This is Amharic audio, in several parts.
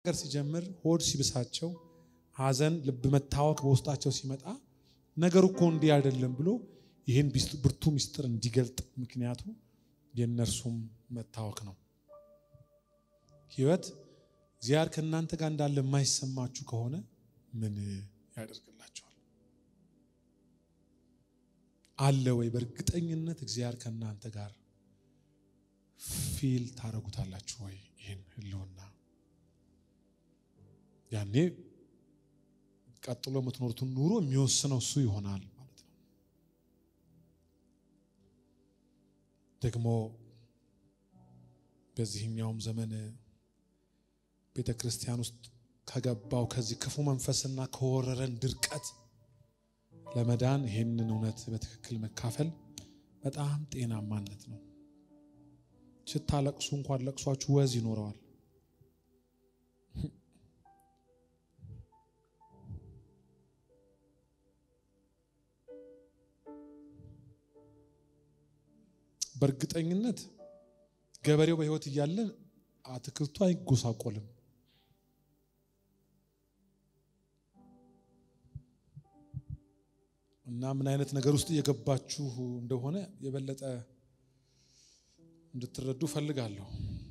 ነገር ሲጀምር ሆድ ሲብሳቸው ሐዘን፣ ልብ መታወክ በውስጣቸው ሲመጣ ነገሩ እኮ እንዲህ አይደለም ብሎ ይህን ብርቱ ምስጢር እንዲገልጥ ምክንያቱ የእነርሱም መታወክ ነው። ህይወት እግዚአብሔር ከእናንተ ጋር እንዳለ የማይሰማችሁ ከሆነ ምን ያደርግላቸዋል? አለ ወይ? በእርግጠኝነት እግዚአብሔር ከእናንተ ጋር ፊል ታደርጉታላችሁ ወይ? ይህን ህልውና ያኔ ቀጥሎ የምትኖሩትን ኑሮ የሚወስነው እሱ ይሆናል ማለት ነው። ደግሞ በዚህኛውም ዘመን ቤተ ክርስቲያን ውስጥ ከገባው ከዚህ ክፉ መንፈስና ከወረረን ድርቀት ለመዳን ይህንን እውነት በትክክል መካፈል በጣም ጤናማነት ነው። ስታለቅሱ እንኳን ለቅሷችሁ ወዝ ይኖረዋል። በእርግጠኝነት ገበሬው በሕይወት እያለ አትክልቱ አይጎሳቆልም። እና ምን አይነት ነገር ውስጥ እየገባችሁ እንደሆነ የበለጠ እንድትረዱ ፈልጋለሁ።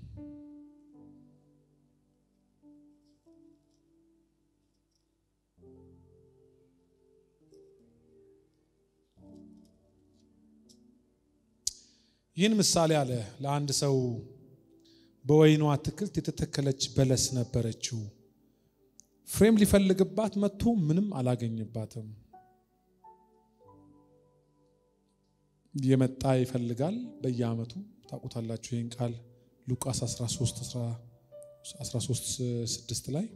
ይህን ምሳሌ አለ ለአንድ ሰው በወይኑ አትክልት የተተከለች በለስ ነበረችው። ፍሬም ሊፈልግባት መጥቶ ምንም አላገኝባትም። እየመጣ ይፈልጋል። በየዓመቱ ታውቁታላችሁ ይህን ቃል ሉቃስ 13 6 ላይ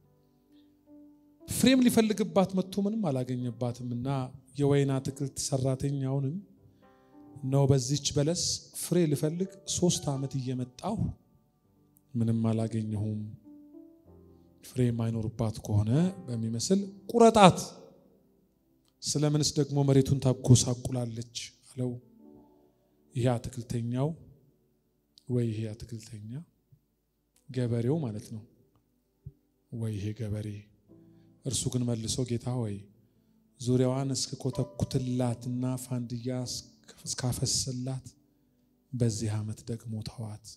ፍሬም ሊፈልግባት መጥቶ ምንም አላገኘባትም እና የወይን አትክልት ሰራተኛውንም ነው በዚች በለስ ፍሬ ልፈልግ ሶስት ዓመት እየመጣሁ ምንም አላገኘሁም። ፍሬ የማይኖርባት ከሆነ በሚመስል ቁረጣት፣ ስለምንስ ደግሞ መሬቱን ታጎሳቁላለች አለው። ይሄ አትክልተኛው ወይ ይሄ አትክልተኛ ገበሬው ማለት ነው ወይ ይሄ ገበሬ። እርሱ ግን መልሶ ጌታ ሆይ ዙሪያዋን እስከኮተኩትላትና ፋንድያ እስካፈስላት በዚህ ዓመት ደግሞ ተዋት፣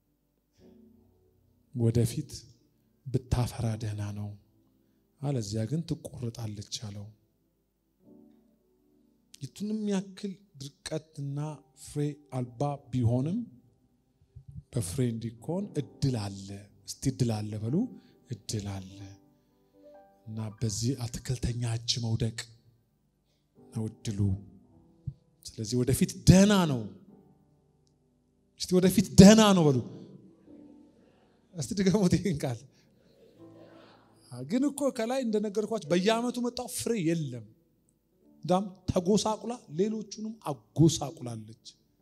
ወደፊት ብታፈራ ደህና ነው፣ አለዚያ ግን ትቆርጣለች አለው። የቱንም ያክል ድርቀትና ፍሬ አልባ ቢሆንም በፍሬ እንዲኮን እድል አለ። እስቲ እድል አለ በሉ፣ እድል አለ እና በዚህ አትክልተኛ እጅ መውደቅ ነው እድሉ። ስለዚህ ወደፊት ደህና ነው። እስቲ ወደፊት ደህና ነው በሉ። እስቲ ድገሙት ይህን ቃል። ግን እኮ ከላይ እንደነገርኳቸው በየዓመቱ መጣው ፍሬ የለም። እንዳም ተጎሳቁላ ሌሎቹንም አጎሳቁላለች።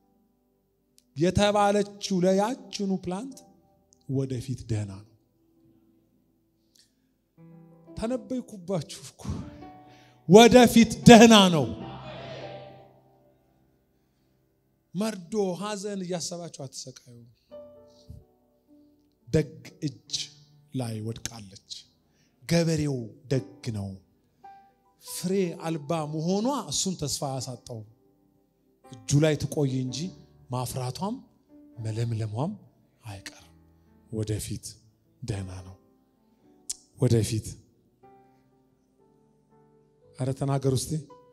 የተባለችው ለያችኑ ፕላንት ወደፊት ደህና ነው። ተነበይኩባችሁ እኮ ወደፊት ደህና ነው። መርዶ ሐዘን እያሰባችሁ አትሰቃዩ። ደግ እጅ ላይ ወድቃለች። ገበሬው ደግ ነው። ፍሬ አልባ መሆኗ እሱን ተስፋ ያሳጣው እጁ ላይ ትቆይ እንጂ ማፍራቷም መለምለሟም አይቀርም። ወደፊት ደህና ነው። ወደፊት አረ ተናገር ውስጤ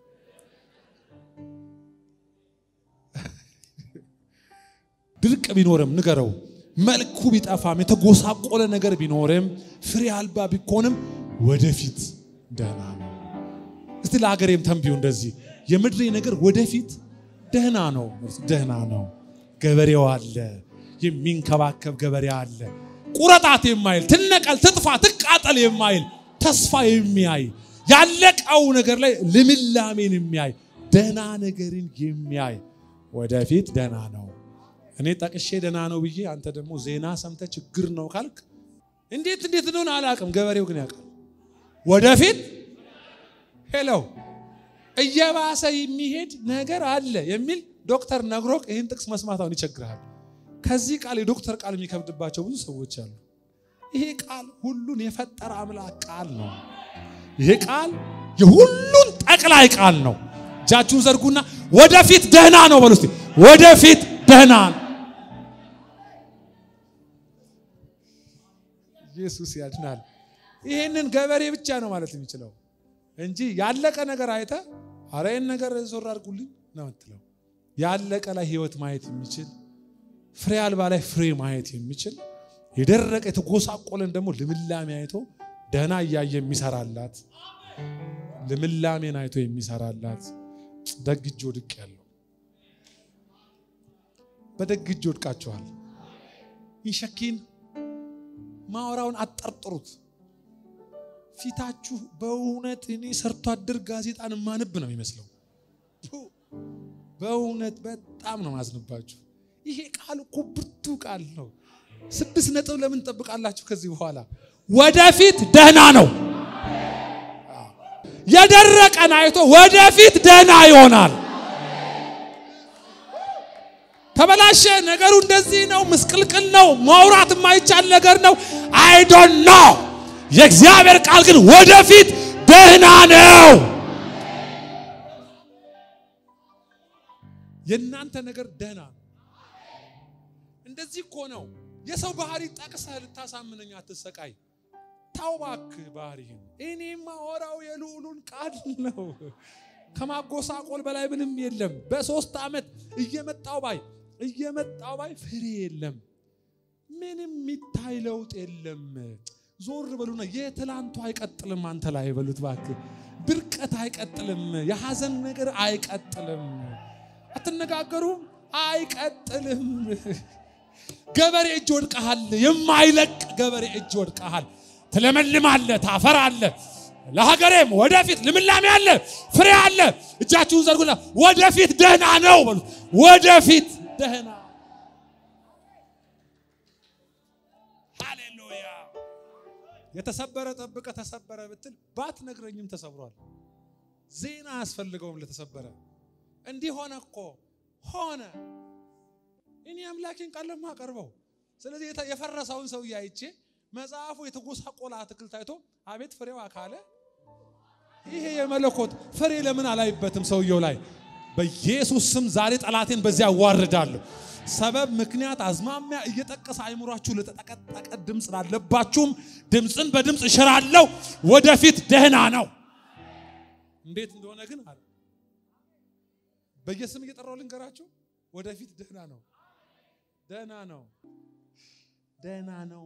ድርቅ ቢኖርም ንገረው፣ መልኩ ቢጠፋም የተጎሳቆለ ነገር ቢኖርም ፍሬ አልባ ቢኮንም ወደፊት ደህና ነው። እስቲ ለሀገሬም ተንቢው እንደዚህ የምድሬ ነገር ወደፊት ደህና ነው፣ ደህና ነው። ገበሬው አለ፣ የሚንከባከብ ገበሬ አለ። ቁረጣት የማይል ትነቀል፣ ትጥፋ፣ ትቃጠል የማይል ተስፋ የሚያይ ያለቀው ነገር ላይ ልምላሜን የሚያይ ደህና ነገርን የሚያይ ወደፊት ደህና ነው። እኔ ጠቅሼ ደህና ነው ብዬ አንተ ደግሞ ዜና ሰምተ ችግር ነው ካልክ እንዴት እንዴት እንደሆነ አላውቅም። ገበሬው ግን ያውቃል። ወደፊት ሄሎ እየባሰ የሚሄድ ነገር አለ የሚል ዶክተር ነግሮክ ይህን ጥቅስ መስማት አሁን ይቸግርሃል። ከዚህ ቃል የዶክተር ቃል የሚከብድባቸው ብዙ ሰዎች አሉ። ይሄ ቃል ሁሉን የፈጠረ አምላክ ቃል ነው። ይሄ ቃል የሁሉን ጠቅላይ ቃል ነው። እጃችሁን ዘርጉና ወደፊት ደህና ነው በሉ እስቲ። ወደፊት ደህና ነው። ኢየሱስ ያድናል። ይሄንን ገበሬ ብቻ ነው ማለት የሚችለው እንጂ ያለቀ ነገር አይተ አረ ይህን ነገር ዞር አድርጉልኝ ነው የምትለው። ያለቀ ላይ ህይወት ማየት የሚችል ፍሬ አልባ ላይ ፍሬ ማየት የሚችል የደረቀ የተጎሳቆለን ደግሞ ልምላሜ አይቶ ደህና እያየ የሚሰራላት ልምላሜን አይቶ የሚሰራላት ደግ እጅ ወድቅ ያለው በደግ እጅ ወድቃችኋል። ይሸኪን ማወራውን አጠርጥሩት። ፊታችሁ በእውነት እኔ ሰርቶ አደር ጋዜጣን ማንብ ነው የሚመስለው። በእውነት በጣም ነው ማዝንባችሁ። ይሄ ቃል እኮ ብርቱ ቃል ነው። ስድስት ነጥብ ለምን ትጠብቃላችሁ? ከዚህ በኋላ ወደፊት ደህና ነው። የደረቀን አይቶ ወደፊት ደህና ይሆናል። ተበላሸ ነገሩ እንደዚህ ነው፣ ምስቅልቅል ነው፣ ማውራት የማይቻል ነገር ነው። አይ ዶንት ኖ። የእግዚአብሔር ቃል ግን ወደፊት ደህና ነው። የእናንተ ነገር ደህና ነው። እንደዚህ እኮ ነው። የሰው ባህሪ ጠቅሰህ ልታሳምነኝ አትሰቃይ። ታው እባክህ ባህሪህን። እኔማ ወራው የልዑሉን ቃል ነው። ከማጎሳቆል በላይ ምንም የለም። በሶስት ዓመት እየመጣው ባይ እየመጣው ባይ ፍሬ የለም። ምንም የሚታይ ለውጥ የለም። ዞር በሉና የትላንቱ አይቀጥልም። አንተ ላይ በሉት እባክህ። ድርቀት አይቀጥልም። የሐዘን ነገር አይቀጥልም። አትነጋገሩም? አይቀጥልም። ገበሬ እጅ ወድቀሃል። የማይለቅ ገበሬ እጅ ወድቀሃል። ትለመልማለህ፣ ታፈራለህ። ለሀገሬም ወደፊት ልምላሜ አለ፣ ፍሬ አለ። እጃችሁን ዘርጉና ወደፊት ደህና ነው በሉ። ወደፊት ደህና ሃሌሉያ። የተሰበረ ጠብቀ ተሰበረ ብትል ባትነግረኝም ተሰብሯል። ዜና አያስፈልገውም ለተሰበረ እንዲህ ሆነ እኮ ሆነ። እኔ አምላኬን ቃል ለማቀርበው ስለዚህ የፈረሰውን ሰውዬ አይቼ መጽሐፉ የተጎሳቆለ አትክልት አይቶ አቤት ፍሬው አካለ ይሄ የመለኮት ፍሬ ለምን አላይበትም ሰውየው ላይ? በኢየሱስ ስም ዛሬ ጠላቴን በዚያ አዋርዳለሁ። ሰበብ፣ ምክንያት፣ አዝማሚያ እየጠቀሰ አይምሯችሁ ለተጠቀጠቀ ድምፅ ላለባችሁም ድምፅን በድምፅ እሽራለሁ። ወደፊት ደህና ነው። እንዴት እንደሆነ ግን አለ በየስም እየጠራው ልንገራችሁ። ወደፊት ደህና ነው፣ ደህና ነው፣ ደህና ነው።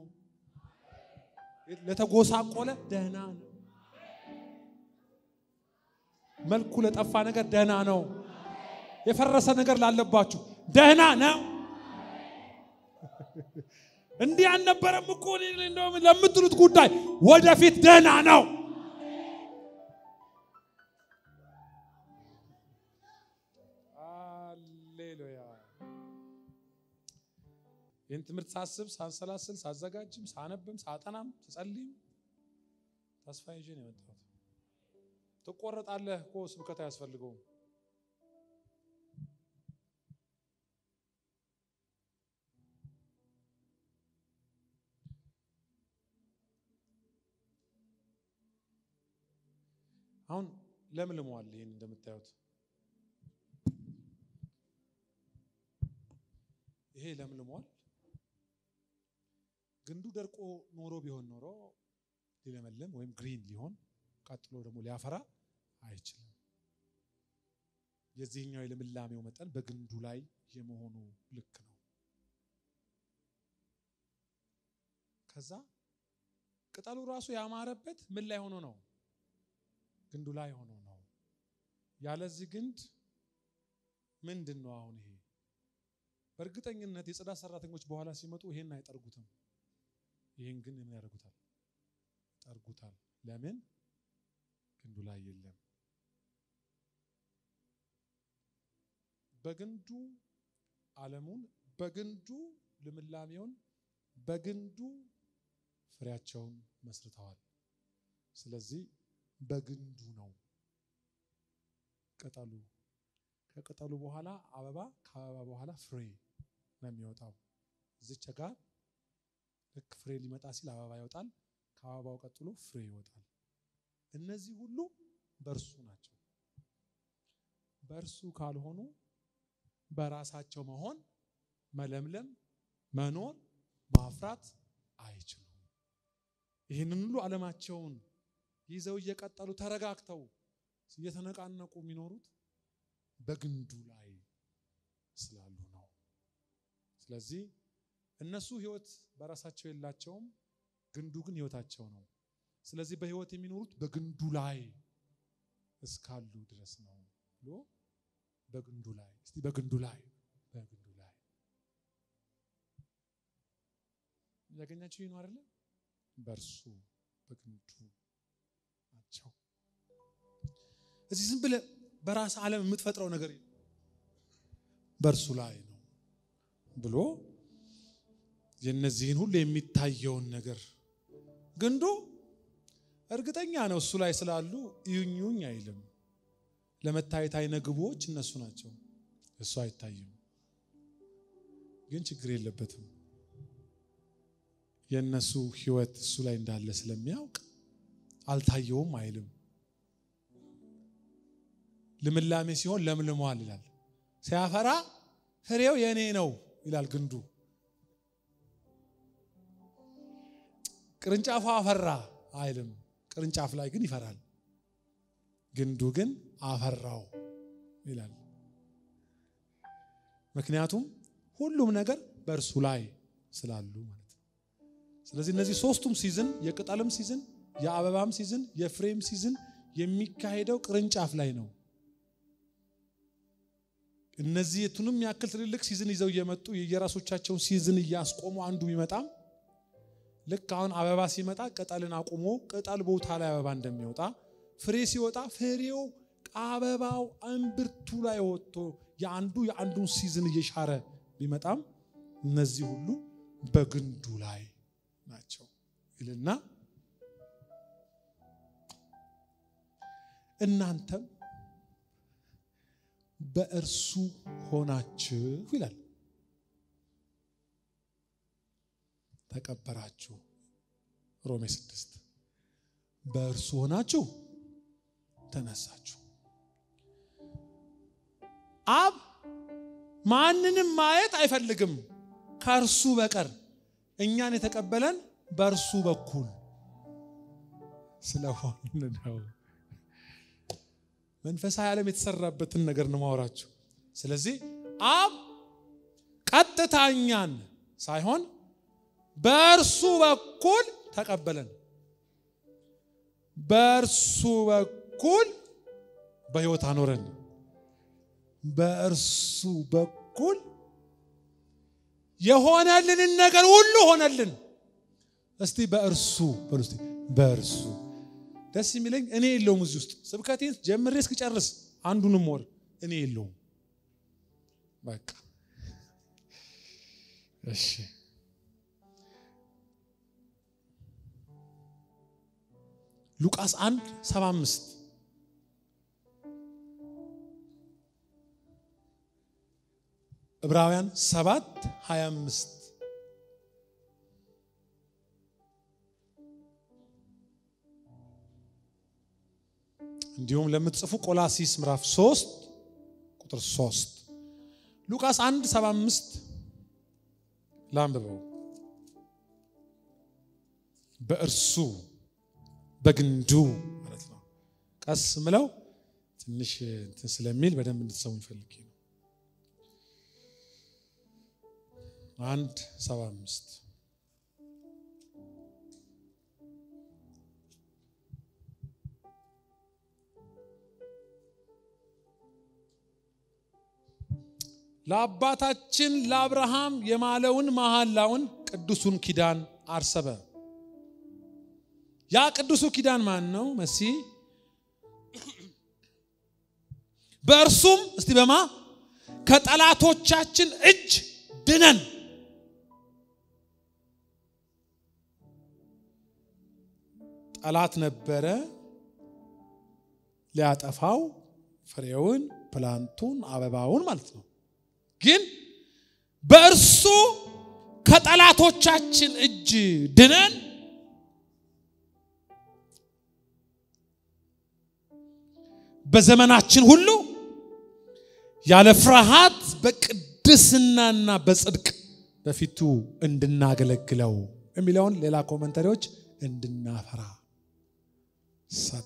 ለተጎሳቆለ ደህና ነው። መልኩ ለጠፋ ነገር ደህና ነው። የፈረሰ ነገር ላለባችሁ ደህና ነው። እንዲህ አልነበረም እኮ እንደውም ለምትሉት ጉዳይ ወደፊት ደህና ነው። ሃሌሉያ። ይህን ትምህርት ሳስብ ሳንሰላስል ሳዘጋጅም ሳነብም ሳጠናም ስጸልይም ተስፋ ይዤ ነው የመጣሁት። ትቆረጣለህ እኮ ስብከት አያስፈልገውም። አሁን ለምልሟል። ይህን እንደምታዩት ይሄ ለምልሟል። ግንዱ ደርቆ ኖሮ ቢሆን ኖሮ ሊለመልም ወይም ግሪን ሊሆን ቀጥሎ ደግሞ ሊያፈራ አይችልም። የዚህኛው የልምላሜው መጠን በግንዱ ላይ የመሆኑ ልክ ነው። ከዛ ቅጠሉ ራሱ ያማረበት ምን ላይ ሆኖ ነው? ግንዱ ላይ ሆኖ ነው። ያለዚህ ግንድ ምንድን ነው አሁን ይሄ? በእርግጠኝነት የጽዳት ሰራተኞች በኋላ ሲመጡ ይሄን አይጠርጉትም። ይሄን ግን ምን ያደርጉታል? ይጠርጉታል። ለምን? ግንዱ ላይ የለም። በግንዱ ዓለሙን፣ በግንዱ ልምላሜውን፣ በግንዱ ፍሬያቸውን መስርተዋል። ስለዚህ በግንዱ ነው ቅጠሉ። ከቅጠሉ በኋላ አበባ፣ ከአበባ በኋላ ፍሬ ነው የሚወጣው። እዚች ጋር ልክ ፍሬ ሊመጣ ሲል አበባ ይወጣል። ከአበባው ቀጥሎ ፍሬ ይወጣል። እነዚህ ሁሉ በእርሱ ናቸው። በእርሱ ካልሆኑ በራሳቸው መሆን፣ መለምለም፣ መኖር፣ ማፍራት አይችሉም። ይህንን ሁሉ ዓለማቸውን ይዘው እየቀጠሉ ተረጋግተው እየተነቃነቁ የሚኖሩት በግንዱ ላይ ስላሉ ነው። ስለዚህ እነሱ ሕይወት በራሳቸው የላቸውም፣ ግንዱ ግን ሕይወታቸው ነው። ስለዚህ በሕይወት የሚኖሩት በግንዱ ላይ እስካሉ ድረስ ነው ብሎ በግንዱ ላይ እስቲ በግንዱ ላይ በግንዱ ላይ ያገኛቸው ይህ ነው አይደለ? በእርሱ በግንዱ ናቸው። እዚህ ዝም ብለህ በራስ ዓለም የምትፈጥረው ነገር በእርሱ ላይ ነው ብሎ የነዚህን ሁሉ የሚታየውን ነገር ግንዱ እርግጠኛ ነው እሱ ላይ ስላሉ እዩኙኝ አይልም። ለመታየት አይነ ግቦች እነሱ ናቸው። እሱ አይታይም፣ ግን ችግር የለበትም። የእነሱ ሕይወት እሱ ላይ እንዳለ ስለሚያውቅ አልታየውም አይልም። ልምላሜ ሲሆን ለምልሟል ይላል። ሲያፈራ ፍሬው የኔ ነው ይላል ግንዱ። ቅርንጫፉ አፈራ አይልም። ቅርንጫፍ ላይ ግን ይፈራል። ግንዱ ግን አፈራው ይላል። ምክንያቱም ሁሉም ነገር በእርሱ ላይ ስላሉ ማለት ነው። ስለዚህ እነዚህ ሶስቱም ሲዝን የቅጠልም ሲዝን፣ የአበባም ሲዝን፣ የፍሬም ሲዝን የሚካሄደው ቅርንጫፍ ላይ ነው። እነዚህ የቱንም ያክል ትልልቅ ሲዝን ይዘው እየመጡ የየራሶቻቸውን ሲዝን እያስቆሙ አንዱ ቢመጣም ልክ አሁን አበባ ሲመጣ ቅጠልን አቁሞ ቅጠል ቦታ ላይ አበባ እንደሚወጣ ፍሬ ሲወጣ ፍሬው አበባው እምብርቱ ላይ ወጥቶ የአንዱ የአንዱን ሲዝን እየሻረ ቢመጣም እነዚህ ሁሉ በግንዱ ላይ ናቸው ይልና እናንተም በእርሱ ሆናችሁ ይላል ተቀበራችሁ። ሮሜ ስድስት በእርሱ ሆናችሁ ተነሳችሁ። አብ ማንንም ማየት አይፈልግም ከእርሱ በቀር እኛን የተቀበለን በእርሱ በኩል ስለሆን ነው። መንፈሳዊ ዓለም የተሰራበትን ነገር ነው ማወራችሁ። ስለዚህ አብ ቀጥታ እኛን ሳይሆን በእርሱ በኩል ተቀበለን። በእርሱ በኩል በሕይወት አኖረን። በእርሱ በኩል የሆነልንን ነገር ሁሉ ሆነልን። እስቲ በእርሱ በሉ እስቲ በእርሱ ደስ የሚለኝ እኔ የለውም እዚህ ውስጥ ስብከቴን ጀምሬ እስክጨርስ አንዱንም ወር እኔ የለውም። በቃ እሺ ሉቃስ 1 75 ዕብራውያን 7 25 እንዲሁም ለምትጽፉ ቆላሲስ ምዕራፍ 3 ቁጥር 3 ሉቃስ 1 75 ላንብበው በእርሱ በግንዱ ማለት ነው። ቀስ ምለው ትንሽ እንትን ስለሚል በደንብ እንድትሰሙኝ ፈልጌ ነው። አንድ ሰባ አምስት ለአባታችን ለአብርሃም የማለውን መሐላውን ቅዱሱን ኪዳን አሰበ። ያ ቅዱሱ ኪዳን ማን ነው? መሲህ በእርሱም እስቲ በማ ከጠላቶቻችን እጅ ድነን ጠላት ነበረ ሊያጠፋው ፍሬውን፣ ፕላንቱን፣ አበባውን ማለት ነው። ግን በእርሱ ከጠላቶቻችን እጅ ድነን በዘመናችን ሁሉ ያለ ፍርሃት በቅድስናና በጽድቅ በፊቱ እንድናገለግለው የሚለውን ሌላ ኮመንተሪዎች እንድናፈራ ሰጥ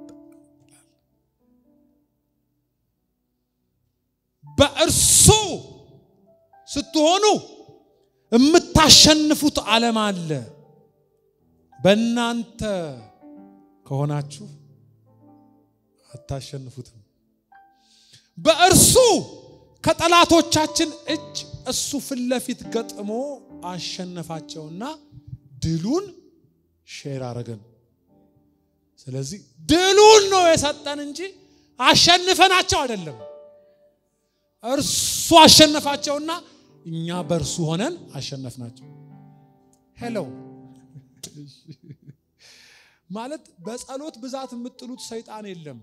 በእርሱ ስትሆኑ የምታሸንፉት ዓለም አለ። በእናንተ ከሆናችሁ አታሸንፉትም። በእርሱ ከጠላቶቻችን እጅ እሱ ፊት ለፊት ገጥሞ አሸነፋቸውና ድሉን ሼር አረገን። ስለዚህ ድሉን ነው የሰጠን እንጂ አሸንፈናቸው አይደለም። እርሱ አሸነፋቸውና እኛ በእርሱ ሆነን አሸነፍናቸው። ሄሎ ማለት በጸሎት ብዛት የምጥሉት ሰይጣን የለም።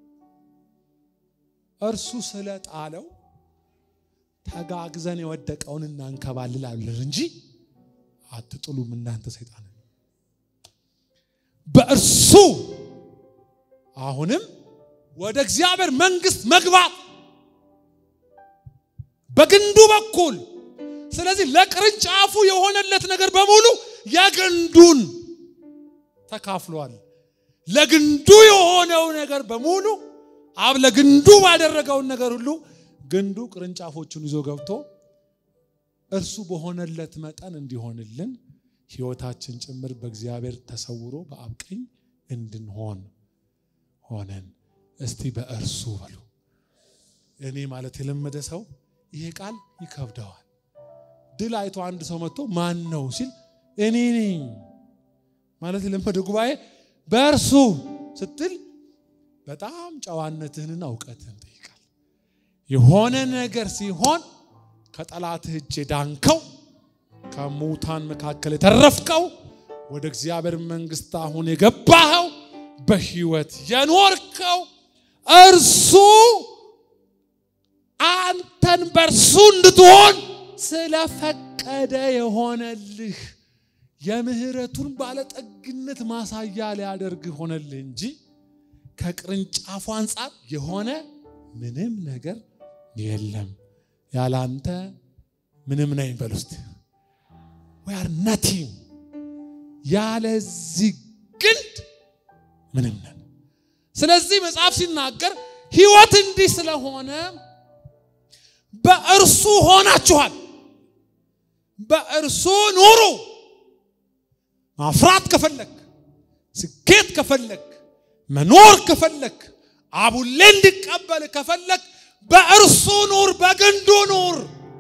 እርሱ ስለጣለው ተጋግዘን የወደቀውን እናንከባልላለን እንጂ አትጥሉም እናንተ ሰይጣን። በእርሱ አሁንም ወደ እግዚአብሔር መንግስት መግባት በግንዱ በኩል ስለዚህ ለቅርንጫፉ የሆነለት ነገር በሙሉ የግንዱን ተካፍሏል። ለግንዱ የሆነው ነገር በሙሉ አብ ለግንዱ ባደረገውን ነገር ሁሉ ግንዱ ቅርንጫፎቹን ይዞ ገብቶ እርሱ በሆነለት መጠን እንዲሆንልን ሕይወታችን ጭምር በእግዚአብሔር ተሰውሮ በአብ ቀኝ እንድንሆን ሆነን። እስቲ በእርሱ በሉ። እኔ ማለት የለመደ ሰው ይሄ ቃል ይከብደዋል። ድል አይቶ አንድ ሰው መጥቶ ማን ነው ሲል እኔ ነኝ ማለት የለመደ ጉባኤ በእርሱ ስትል በጣም ጨዋነትህንና እውቀትህን ጠይቃል። የሆነ ነገር ሲሆን ከጠላትህ እጅ የዳንከው ከሙታን መካከል የተረፍከው ወደ እግዚአብሔር መንግስት አሁን የገባኸው በህይወት የኖርከው እርሱ አንተን በእርሱ እንድትሆን ስለፈቀደ የሆነልህ የምህረቱን ባለጠግነት ማሳያ ሊያደርግህ ሆነልህ እንጂ ከቅርንጫፉ አንጻር የሆነ ምንም ነገር የለም። ያለ አንተ ምንም ነኝ በል ውስጥ we are nothing ያለዚህ ግንድ ምንም ነን። ስለዚህ መጽሐፍ ሲናገር ህይወት እንዲህ ስለሆነ በእርሱ ሆናችኋል። በእርሱ ኑሩ። ማፍራት ከፈለክ፣ ስኬት ከፈለክ፣ መኖር ከፈለክ፣ አቡሌ እንዲቀበል ከፈለክ በእርሱ ኑር፣ በግንዱ ኑር፣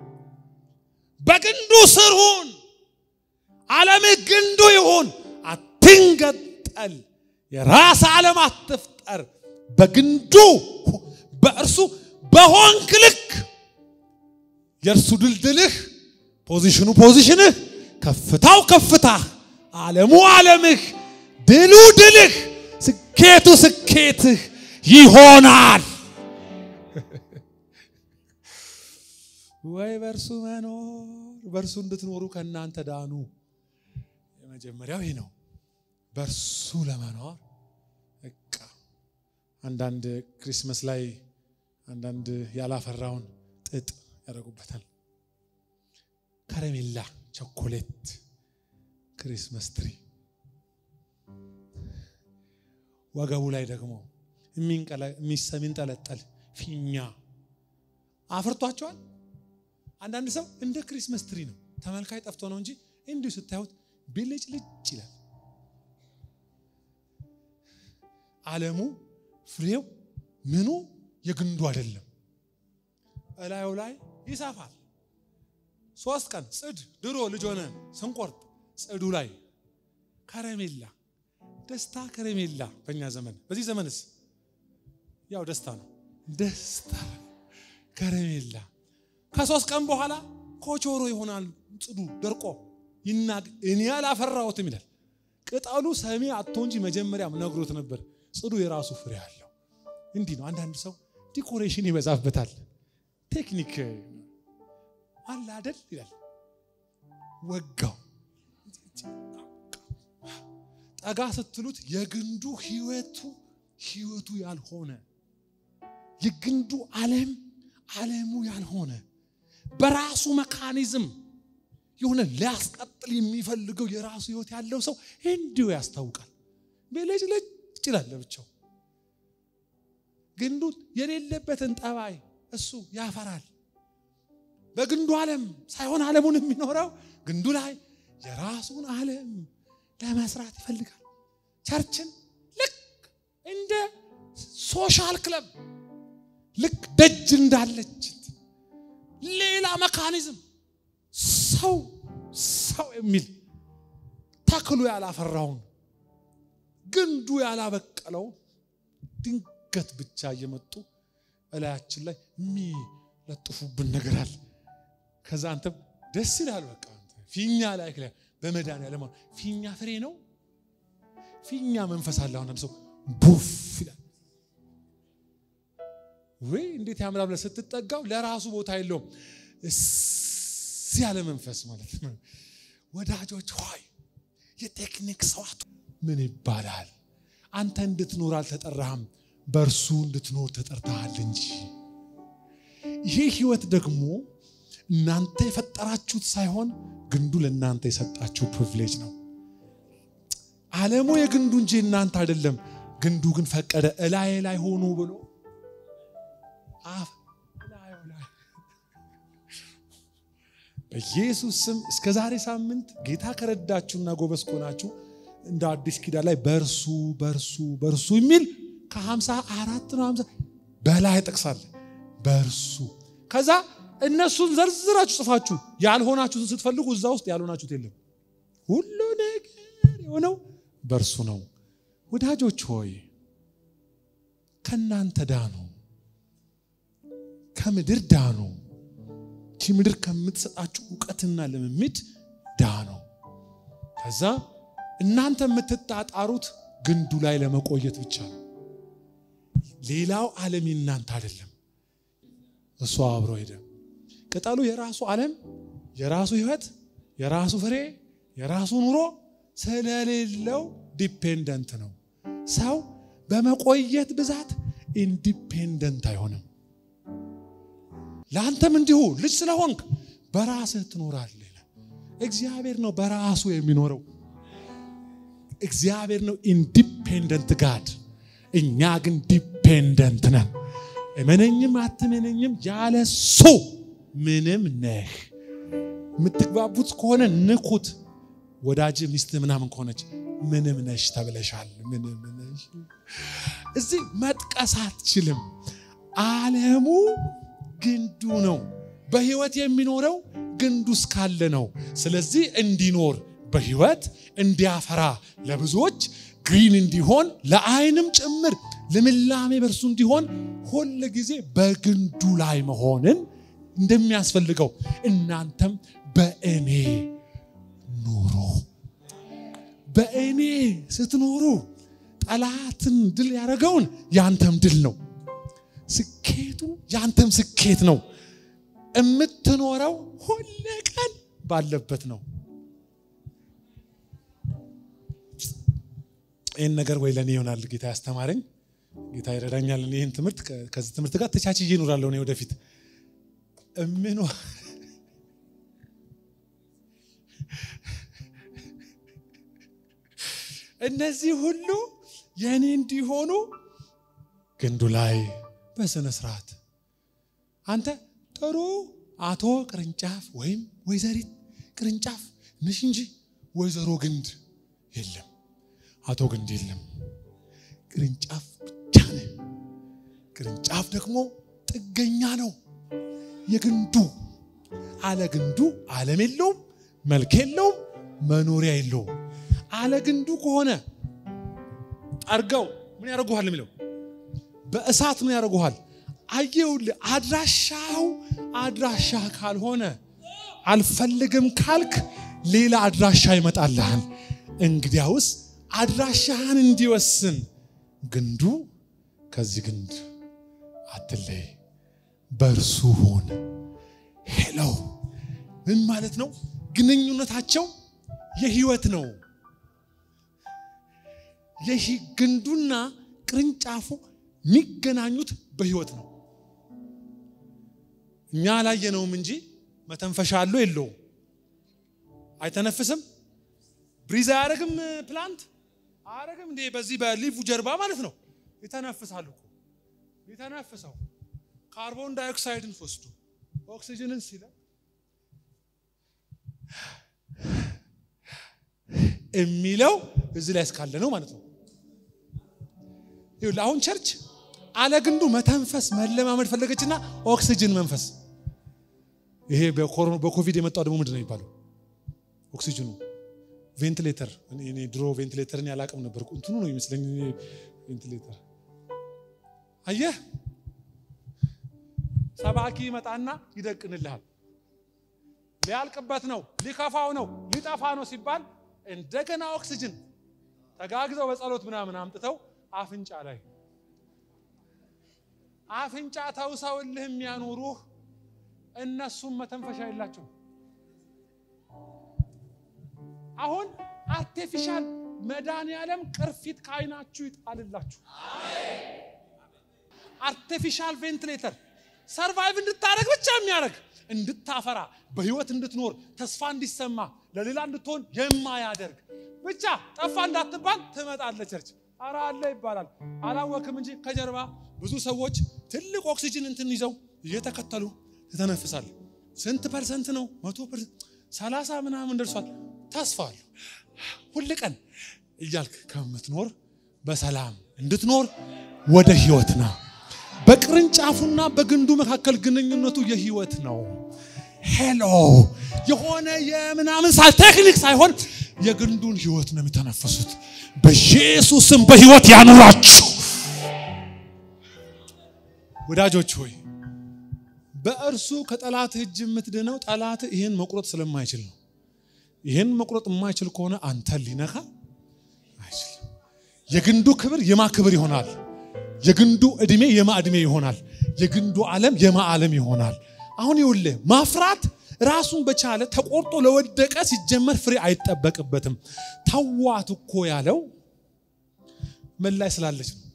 በግንዱ ስር ሁን። ዓለምህ ግንዱ ይሁን። አትንገጠል። የራስ ዓለም አትፍጠር። በግንዱ በእርሱ በሆንክ ልክ የእርሱ ድልድልህ፣ ፖዚሽኑ ፖዚሽንህ፣ ከፍታው ከፍታህ፣ ዓለሙ ዓለምህ፣ ድሉ ድልህ፣ ስኬቱ ስኬትህ ይሆናል። ወይ በእርሱ መኖር በእርሱ እንድትኖሩ ከእናንተ ዳኑ። የመጀመሪያው ይህ ነው። በእርሱ ለመኖር በቃ አንዳንድ ክሪስመስ ላይ አንዳንድ ያላፈራውን ጥጥ ያደርጉበታል። ከረሜላ፣ ቸኮሌት፣ ክሪስመስ ትሪ ወገቡ ላይ ደግሞ የሚንጠለጠል ፊኛ አፍርቷቸዋል። አንዳንድ ሰው እንደ ክሪስመስ ትሪ ነው፣ ተመልካይ ጠፍቶ ነው እንጂ እንዲሁ ስታዩት ብልጭ ልጭ ይላል። ዓለሙ ፍሬው ምኑ የግንዱ አይደለም። እላዩ ላይ ይሰፋል። ሶስት ቀን ጽድ ድሮ ልጅ ሆነ ስንቆርጥ ጽዱ ላይ ከረሜላ ደስታ ከረሜላ በእኛ ዘመን በዚህ ዘመንስ ያው ደስታ ነው። ደስታ ከረሜላ ከሶስት ቀን በኋላ ኮቾሮ ይሆናል። ጽዱ ደርቆ ይናግ እኔ አላፈራሁትም ይላል። ቅጠሉ ሰሚ አቶ እንጂ መጀመሪያም ነግሮት ነበር። ጽዱ የራሱ ፍሬ አለው። እንዲህ ነው። አንዳንድ ሰው ዲኮሬሽን ይበዛበታል። ቴክኒክ አለ አደል ይላል። ወጋው። ጠጋ ስትሉት የግንዱ ህይወቱ ህይወቱ ያልሆነ የግንዱ ዓለም ዓለሙ ያልሆነ በራሱ መካኒዝም የሆነ ሊያስቀጥል የሚፈልገው የራሱ ህይወት ያለው ሰው እንዲሁ ያስታውቃል። ልጅ ልጅ ይላል ለብቻው። ግንዱ የሌለበትን ጠባይ እሱ ያፈራል። በግንዱ ዓለም ሳይሆን ዓለሙን የሚኖረው ግንዱ ላይ የራሱን ዓለም ለመስራት ይፈልጋል። ቸርችን ልክ እንደ ሶሻል ክለብ ልክ ደጅ እንዳለች ሌላ መካኒዝም ሰው ሰው የሚል ተክሉ ያላፈራውን ግንዱ ያላበቀለውን ድንገት ብቻ እየመጡ እላያችን ላይ የሚለጥፉብን ነገር አለ። ከዛ አንተም ደስ ይላል። በቃ ፊኛ ላይ በመድኃኒዓለም ፊኛ ፍሬ ነው። ፊኛ መንፈስ አለ። አሁን ሰው ቡፍ ይላል። ወይ እንዴት ያምራል ብለህ ስትጠጋው ለራሱ ቦታ የለውም። እዚህ ያለ መንፈስ ማለት ነው። ወዳጆች ሆይ የቴክኒክ ሰዋቱ ምን ይባላል? አንተ እንድትኖር አልተጠራህም፣ በእርሱ እንድትኖር ተጠርተሃል እንጂ። ይህ ህይወት ደግሞ እናንተ የፈጠራችሁት ሳይሆን ግንዱ ለእናንተ የሰጣችሁ ፕሪቪሌጅ ነው። ዓለሙ የግንዱ እንጂ እናንተ አይደለም። ግንዱ ግን ፈቀደ እላዬ ላይ ሆኑ ብሎ አፍ እላዩ ላይ በኢየሱስ ስም እስከ ዛሬ ሳምንት ጌታ ከረዳችሁና ጎበዝ ከሆናችሁ እንደ አዲስ ኪዳን ላይ በእርሱ በእርሱ በእርሱ የሚል ከሀምሳ አራት ነው ሀምሳ በላይ ጠቅሳለ በእርሱ ከዛ እነሱን ዘርዝራችሁ ጽፋችሁ ያልሆናችሁትን ስትፈልጉ እዛ ውስጥ ያልሆናችሁት የለም። ሁሉ ነገር የሆነው በእርሱ ነው። ወዳጆች ሆይ ከእናንተ ዳኑ፣ ከምድር ዳኑ። ይቺ ምድር ከምትሰጣችሁ እውቀትና ልምምድ ዳኑ። ከዛ እናንተ የምትጣጣሩት ግንዱ ላይ ለመቆየት ብቻ ነው። ሌላው ዓለም እናንተ አይደለም። እሱ አብሮ ሄደ። ቅጠሉ የራሱ ዓለም፣ የራሱ ህይወት፣ የራሱ ፍሬ፣ የራሱ ኑሮ ስለሌለው ዲፔንደንት ነው። ሰው በመቆየት ብዛት ኢንዲፔንደንት አይሆንም። ለአንተም እንዲሁ ልጅ ስለሆንክ በራስህ ትኖራለህ። እግዚአብሔር ነው በራሱ የሚኖረው። እግዚአብሔር ነው ኢንዲፔንደንት ጋድ። እኛ ግን ዲፔንደንት ነን። እመነኝም አትመነኝም ያለ ሱ ምንም ነህ። የምትግባቡት ከሆነ ንኩት። ወዳጅ ሚስት ምናምን ከሆነች ምንም ነሽ ተብለሻል። ምንም ነሽ። እዚህ መጥቀስ አትችልም። ዓለሙ ግንዱ ነው። በህይወት የሚኖረው ግንዱ እስካለ ነው። ስለዚህ እንዲኖር በህይወት እንዲያፈራ ለብዙዎች ግሪን እንዲሆን ለዓይንም ጭምር ልምላሜ በእርሱ እንዲሆን ሁል ጊዜ በግንዱ ላይ መሆንን እንደሚያስፈልገው እናንተም በእኔ ኑሩ። በእኔ ስትኖሩ ጠላትን ድል ያደረገውን ያንተም ድል ነው። ስኬቱ ያንተም ስኬት ነው። የምትኖረው ሁል ቀን ባለበት ነው። ይህን ነገር ወይ ለእኔ ይሆናል ጌታ ያስተማረኝ ጌታ ይረዳኛል። ይህን ትምህርት ከዚህ ትምህርት ጋር ተቻችዬ እኖራለሁ እኔ ወደፊት እምኖ እነዚህ ሁሉ የእኔ እንዲሆኑ ግንዱ ላይ በስነ ስርዓት አንተ ጥሩ አቶ ቅርንጫፍ ወይም ወይዘሪት ቅርንጫፍ ነሽ እንጂ ወይዘሮ ግንድ የለም። አቶ ግንድ የለም። ቅርንጫፍ ብቻ ነህ። ቅርንጫፍ ደግሞ ጥገኛ ነው። የግንዱ አለ ግንዱ ዓለም የለውም፣ መልክ የለውም፣ መኖሪያ የለውም። አለ ግንዱ ከሆነ ጠርገው ምን ያደርጉሃል የሚለው በእሳት ምን ያደርጉሃል? አየውልህ አድራሻው አድራሻ ካልሆነ አልፈልግም ካልክ ሌላ አድራሻ ይመጣልሃል። እንግዲያውስ አድራሻህን እንዲወስን ግንዱ ከዚህ ግንድ አትለይ፣ በእርሱ ሁን። ሄሎ ምን ማለት ነው? ግንኙነታቸው የህይወት ነው። ግንዱና ቅርንጫፉ የሚገናኙት በህይወት ነው። እኛ አላየነውም እንጂ መተንፈሻ አለው የለውም? አይተነፍስም? ብሪዝ አያደርግም? ፕላንት አያደርግም እንዴ? በዚህ በሊፉ ጀርባ ማለት ነው። ይተነፍሳል እኮ ይተነፍሰው ካርቦን ዳይኦክሳይድን ወስዱ ኦክሲጅንን ሲለ የሚለው እዚህ ላይ እስካለ ነው ማለት ነው። ይኸውልህ አሁን ቸርች አለ ግንዱ መተንፈስ መለማመድ ፈለገችና ኦክሲጅን መንፈስ። ይሄ በኮቪድ የመጣው ደግሞ ምንድን ነው የሚባለው? ኦክሲጅኑ ቬንቲሌተር። እኔ ድሮ ቬንቲሌተርን ያላቅም ነበር። እንትኑ ነው ይመስለኝ ቬንቲሌተር። አየህ ሰባኪ ይመጣና ይደቅንልሃል። ሊያልቅበት ነው፣ ሊከፋው ነው፣ ሊጠፋ ነው ሲባል እንደገና ኦክሲጅን ተጋግዘው በጸሎት ምናምን አምጥተው አፍንጫ ላይ አፍንጫ ተውሰውልህ የሚያኖሩህ እነሱም መተንፈሻ የላቸው። አሁን አርቴፊሻል መድኃኒዓለም ቅርፊት ከዓይናችሁ ይጣልላችሁ። አርቴፊሻል ቬንቲሌተር ሰርቫይቭ እንድታደረግ ብቻ የሚያደርግ እንድታፈራ በህይወት እንድትኖር ተስፋ እንዲሰማ ለሌላ እንድትሆን የማያደርግ ብቻ ጠፋ እንዳትባል ትመጣለች ቸርች። ኧረ አለ ይባላል። አላወክም እንጂ ከጀርባ ብዙ ሰዎች ትልቅ ኦክሲጅን እንትን ይዘው እየተከተሉ ትተነፍሳል። ስንት ፐርሰንት ነው? መቶ ፐርሰንት ሰላሳ ምናምን ደርሷል። ተስፋ አለ ሁል ቀን እያልክ ከምትኖር በሰላም እንድትኖር ወደ ህይወት ና በቅርንጫፉና በግንዱ መካከል ግንኙነቱ የህይወት ነው። ሄሎ የሆነ የምናምን ሳ ቴክኒክ ሳይሆን የግንዱን ህይወት ነው የሚተነፈሱት። በኢየሱስም በህይወት ያኑራችሁ ወዳጆች ሆይ በእርሱ ከጠላት እጅ የምትድነው ጠላት ይህን መቁረጥ ስለማይችል ነው። ይህን መቁረጥ የማይችል ከሆነ አንተን ሊነካ አይችልም። የግንዱ ክብር የማ ክብር ይሆናል። የግንዱ እድሜ የማ እድሜ ይሆናል። የግንዱ ዓለም የማ ዓለም ይሆናል። አሁን ይኸውልህ ማፍራት ራሱን በቻለ ተቆርጦ ለወደቀ ሲጀመር ፍሬ አይጠበቅበትም። ተዋት እኮ ያለው ምን ላይ ስላለች ነው?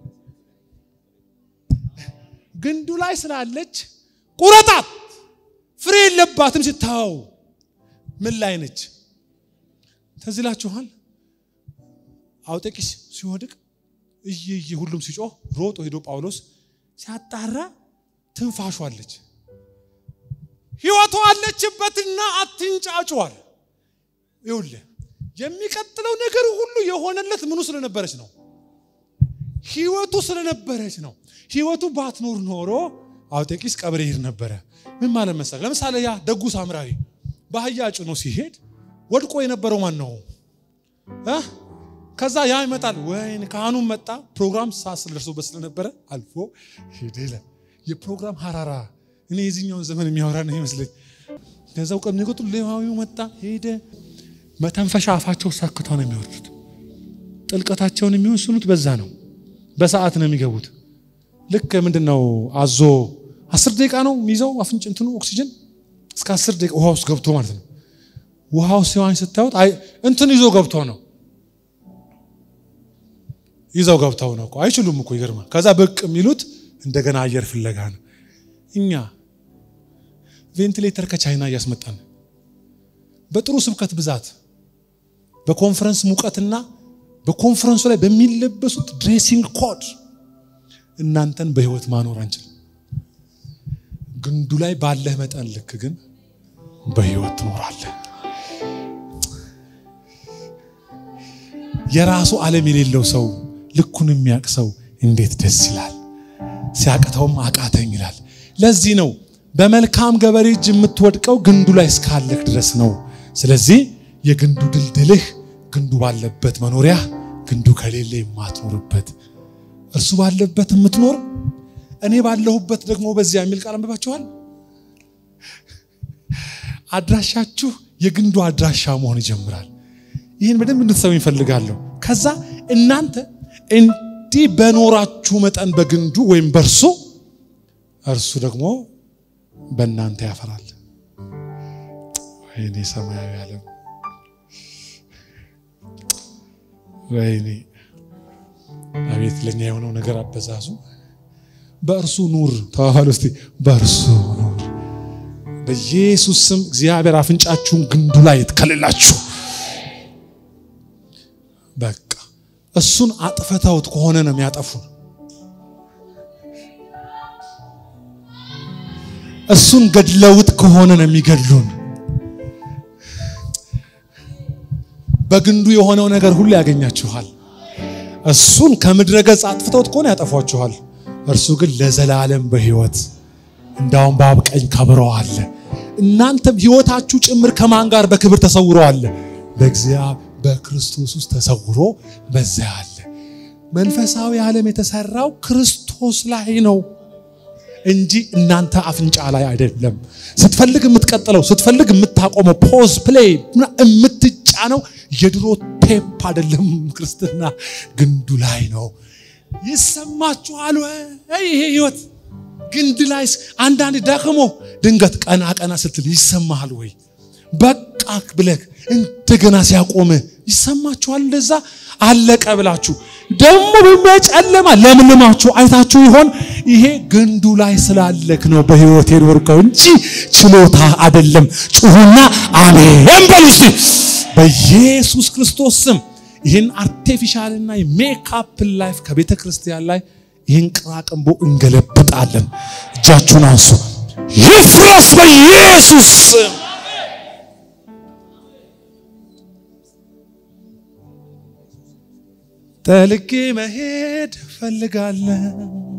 ግንዱ ላይ ስላለች ቁረጣት፣ ፍሬ የለባትም። ስታው ምን ላይ ነች? ትዝ ይላችኋል አውጤቂስ ሲወድቅ እየየ ሁሉም ሲጮህ ሮጦ ሄዶ ጳውሎስ ሲያጣራ ትንፋሹ አለች፣ ህይወቱ አለችበትና አትንጫጫዋል። ይኸውልህ የሚቀጥለው ነገር ሁሉ የሆነለት ምኑ ስለነበረች ነው? ህይወቱ ስለነበረች ነው። ህይወቱ ባትኖር ኖሮ አውጤቂስ ቀብር ይሄድ ነበረ። ምን ማለት መሰለህ? ለምሳሌ ያ ደጉ ሳምራዊ በአህያ ጭኖ ሲሄድ ወድቆ የነበረው ማን ነው? ከዛ ያ ይመጣል። ወይን ካህኑም መጣ። ፕሮግራም ሳስል ደርሶበት ስለነበረ አልፎ ሄደ ይላል። የፕሮግራም ሀራራ እኔ የዚህኛውን ዘመን የሚያወራ ነው ይመስለኝ። ከዛው ቀን የሚቆጥሩ ሌዋዊው መጣ ሄደ። መተንፈሻ አፋቸው ሳክተው ነው የሚወርዱት። ጥልቀታቸውን የሚወስኑት በዛ ነው። በሰዓት ነው የሚገቡት። ልክ ምንድን ነው አዞ አስር ደቂቃ ነው የሚይዘው አፍንጭ እንትኑ ኦክሲጅን እስከ አስር ደቂቃ ውሃ ውስጥ ገብቶ ማለት ነው። ውሃ ውስጥ ሲዋኝ ስታዩት እንትን ይዞ ገብቶ ነው ይዘው ገብተው ነው እኮ አይችሉም እኮ ይገርማል። ከዛ ብቅ የሚሉት እንደገና አየር ፍለጋ ነው። እኛ ቬንቲሌተር ከቻይና እያስመጣን በጥሩ ስብከት ብዛት በኮንፈረንስ ሙቀትና በኮንፈረንሱ ላይ በሚለበሱት ድሬሲንግ ኮድ እናንተን በህይወት ማኖር አንችልም። ግንዱ ላይ ባለህ መጠን ልክ ግን በህይወት ትኖራለህ። የራሱ ዓለም የሌለው ሰው ልኩን የሚያውቅ ሰው እንዴት ደስ ይላል። ሲያቅተውም አቃተኝ ይላል። ለዚህ ነው በመልካም ገበሬ እጅ የምትወድቀው ግንዱ ላይ እስካለህ ድረስ ነው። ስለዚህ የግንዱ ድልድልህ ግንዱ ባለበት መኖሪያ፣ ግንዱ ከሌለ የማትኖርበት እርሱ ባለበት የምትኖር እኔ ባለሁበት ደግሞ በዚያ የሚል ቃል አንብባችኋል። አድራሻችሁ የግንዱ አድራሻ መሆን ይጀምራል። ይህን በደንብ እንድትሰሙ ይፈልጋለሁ። ከዛ እናንተ እንዲህ በኖራችሁ መጠን በግንዱ ወይም በእርሱ እርሱ ደግሞ በእናንተ ያፈራል። ወይኔ ሰማያዊ ዓለም ወይኔ አቤት ለኛ የሆነው ነገር አበዛዙ። በእርሱ ኑር ተባባሉ እስቲ በእርሱ ኑር። በኢየሱስ ስም እግዚአብሔር አፍንጫችሁን ግንዱ ላይ ትከልላችሁ። በቃ እሱን አጥፍተውት ከሆነ ነው የሚያጠፉን። እሱን ገድለውት ከሆነ ነው የሚገድሉን። በግንዱ የሆነው ነገር ሁሉ ያገኛችኋል። እሱን ከምድረ ገጽ አጥፍተውት ከሆነ ያጠፏችኋል። እርሱ ግን ለዘላለም በሕይወት እንዳውም በአብ ቀኝ ከብረዋል። እናንተም ሕይወታችሁ ጭምር ከማን ጋር በክብር ተሰውረዋል? በእግዚአብሔር በክርስቶስ ውስጥ ተሰውሮ በዚያ አለ። መንፈሳዊ ዓለም የተሰራው ክርስቶስ ላይ ነው እንጂ እናንተ አፍንጫ ላይ አይደለም። ስትፈልግ የምትቀጥለው ስትፈልግ የምታቆመው ፖዝ ፕሌይ የምትጫነው የድሮ ቴፕ አይደለም። ክርስትና ግንዱ ላይ ነው። ይሰማችኋል ወይ? ይሄ ህይወት ግንድ ላይ አንዳንድ ደክሞ ድንገት ቀና ቀና ስትል ይሰማሃል ወይ? በቃ ብለህ እንደገና ሲያቆም ይሰማችኋል? እንደዛ አለቀ ብላችሁ ደግሞ በሚያጨለማ ለምልማችሁ አይታችሁ ይሆን? ይሄ ግንዱ ላይ ስላለክ ነው በህይወት የኖርከው እንጂ ችሎታ አይደለም። ጩሁና አሜን በሉ እስቲ በኢየሱስ ክርስቶስ ስም ይህን አርቴፊሻልና የሜካፕ ላይፍ ከቤተ ክርስቲያን ላይ ይህን ቅራቅንቦ እንገለብጣለን። እጃችሁን አንሱ። ይፍረስ በኢየሱስ ስም። ጠልቄ መሄድ ፈልጋለሁ።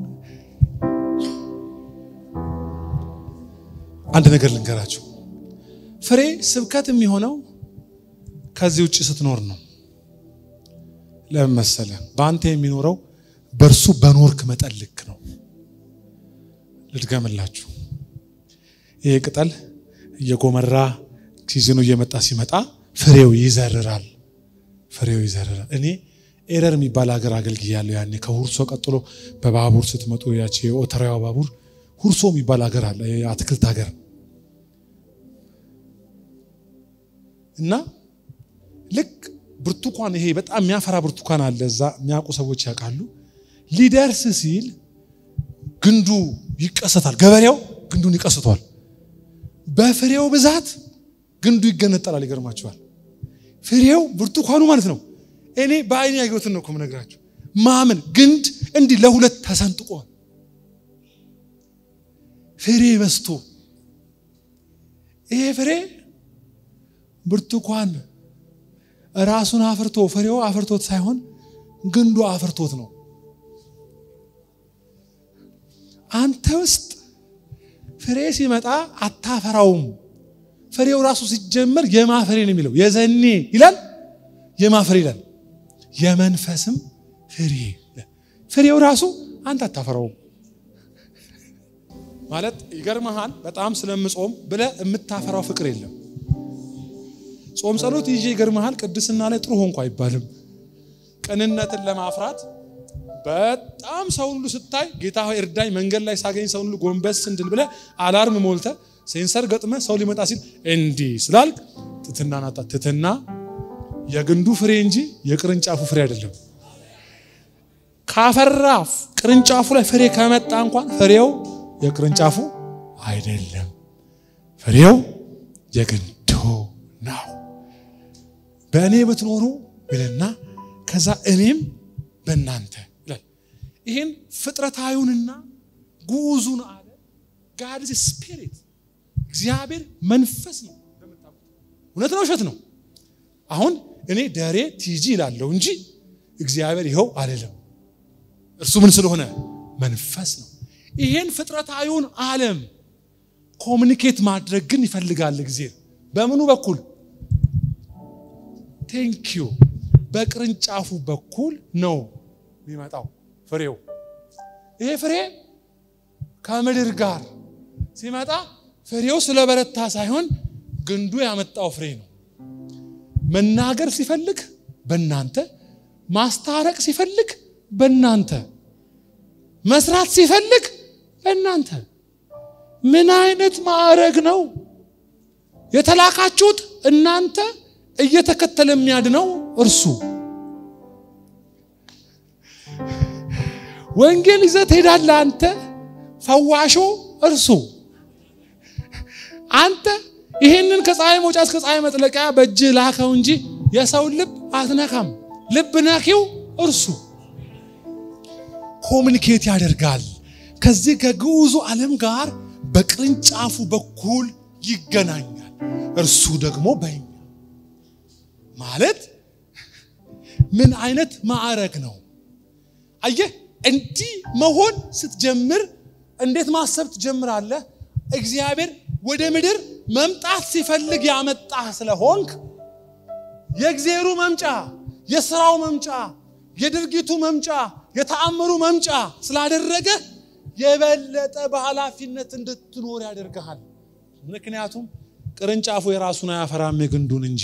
አንድ ነገር ልንገራችሁ። ፍሬ ስብከት የሚሆነው ከዚህ ውጭ ስትኖር ነው። ለምን መሰለ? በአንተ የሚኖረው በእርሱ በኖርክ መጠን ልክ ነው። ልድገምላችሁ። ይሄ ቅጠል እየጎመራ ሲዝኑ እየመጣ ሲመጣ ፍሬው ይዘርራል። ፍሬው ይዘርራል። እኔ ኤረር የሚባል ሀገር አገልግያለሁ። ያኔ ከሁርሶ ቀጥሎ በባቡር ስትመጡ ያቺ የኦተራዋ ባቡር ሁርሶ የሚባል ሀገር አለ፣ የአትክልት ሀገር እና ልክ ብርቱካን ይሄ በጣም የሚያፈራ ብርቱካን አለ። እዛ የሚያውቁ ሰዎች ያውቃሉ። ሊደርስ ሲል ግንዱ ይቀሰታል። ገበሬው ግንዱን ይቀስቷል። በፍሬው ብዛት ግንዱ ይገነጠላል። ይገርማቸዋል። ፍሬው ብርቱካኑ ማለት ነው። እኔ በአይኔ ያየሁትን ነው እኮ የምነግራችሁ። ማመን ግንድ እንዲህ ለሁለት ተሰንጥቋል። ፍሬ በዝቶ ይሄ ፍሬ ብርቱካን ራሱን አፍርቶ ፍሬው አፍርቶት ሳይሆን ግንዱ አፍርቶት ነው። አንተ ውስጥ ፍሬ ሲመጣ አታፈራውም። ፍሬው ራሱ ሲጀመር የማፍሬ ነው የሚለው የዘኔ ይላል፣ የማፍሬ ይላል፣ የመንፈስም ፍሬ ፍሬው ራሱ አንተ አታፈራውም ማለት ይገርመሃል። በጣም ስለምጾም ብለህ የምታፈራው ፍቅር የለም። ጾም ጸሎት ይዤ ይገርመሃል። ቅድስና ላይ ጥሩ ሆንኩ አይባልም። ቅንነትን ለማፍራት በጣም ሰው ሁሉ ስታይ ጌታ ሆይ እርዳኝ፣ መንገድ ላይ ሳገኝ ሰው ሁሉ ጎንበስ እንድል ብለህ አላርም ሞልተ ሴንሰር ገጥመ ሰው ሊመጣ ሲል እንዲህ ስላልክ ትትና ናጣ። ትትና የግንዱ ፍሬ እንጂ የቅርንጫፉ ፍሬ አይደለም። ካፈራ ቅርንጫፉ ላይ ፍሬ ከመጣ እንኳን ፍሬው የቅርንጫፉ አይደለም፣ ፍሬው የግንዱ ነው። በእኔ ብትኖሩ ይልና ከዛ እኔም በእናንተ ይላል። ይህን ፍጥረታዊውንና ጉዙን አለ ጋድ ስፒሪት እግዚአብሔር መንፈስ ነው። እውነት ነው ውሸት ነው? አሁን እኔ ደሬ ቲጂ ይላለሁ እንጂ እግዚአብሔር ይኸው አልልም። እርሱ ምን ስለሆነ መንፈስ ነው። ይሄን ፍጥረታዊውን ዓለም ኮሚኒኬት ማድረግ ግን ይፈልጋል እግዚአብሔር በምኑ በኩል ቴንኪዩ በቅርንጫፉ በኩል ነው የሚመጣው ፍሬው። ይሄ ፍሬ ከምድር ጋር ሲመጣ ፍሬው ስለበረታ ሳይሆን ግንዱ ያመጣው ፍሬ ነው። መናገር ሲፈልግ በእናንተ፣ ማስታረቅ ሲፈልግ በእናንተ፣ መስራት ሲፈልግ በእናንተ። ምን አይነት ማዕረግ ነው! የተላካችሁት እናንተ እየተከተለ የሚያድነው እርሱ ወንጌል ይዘህ ትሄዳለህ። አንተ ፈዋሾ እርሱ አንተ ይህንን ከፀሐይ መውጫ እስከ ፀሐይ መጥለቂያ በእጅህ ላከው እንጂ የሰውን ልብ አትነካም። ልብ ነኪው እርሱ ኮሚኒኬት ያደርጋል ከዚህ ከግዑዙ ዓለም ጋር በቅርንጫፉ በኩል ይገናኛል። እርሱ ደግሞ በኛ ማለት ምን አይነት ማዕረግ ነው? አየህ፣ እንዲህ መሆን ስትጀምር እንዴት ማሰብ ትጀምራለህ? እግዚአብሔር ወደ ምድር መምጣት ሲፈልግ ያመጣህ ስለሆንክ የእግዚአብሔሩ መምጫ፣ የስራው መምጫ፣ የድርጊቱ መምጫ፣ የተአምሩ መምጫ ስላደረገ የበለጠ በኃላፊነት እንድትኖር ያደርግሃል። ምክንያቱም ቅርንጫፉ የራሱን አያፈራም የግንዱን እንጂ።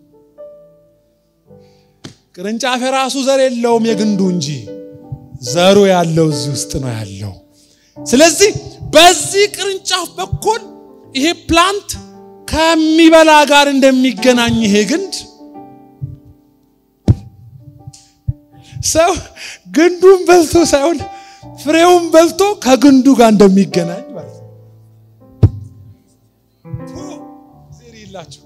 ቅርንጫፍ የራሱ ዘር የለውም የግንዱ እንጂ። ዘሩ ያለው እዚህ ውስጥ ነው ያለው። ስለዚህ በዚህ ቅርንጫፍ በኩል ይሄ ፕላንት ከሚበላ ጋር እንደሚገናኝ ይሄ ግንድ ሰው ግንዱን በልቶ ሳይሆን ፍሬውን በልቶ ከግንዱ ጋር እንደሚገናኝ ማለት ነው። ዜር የላቸው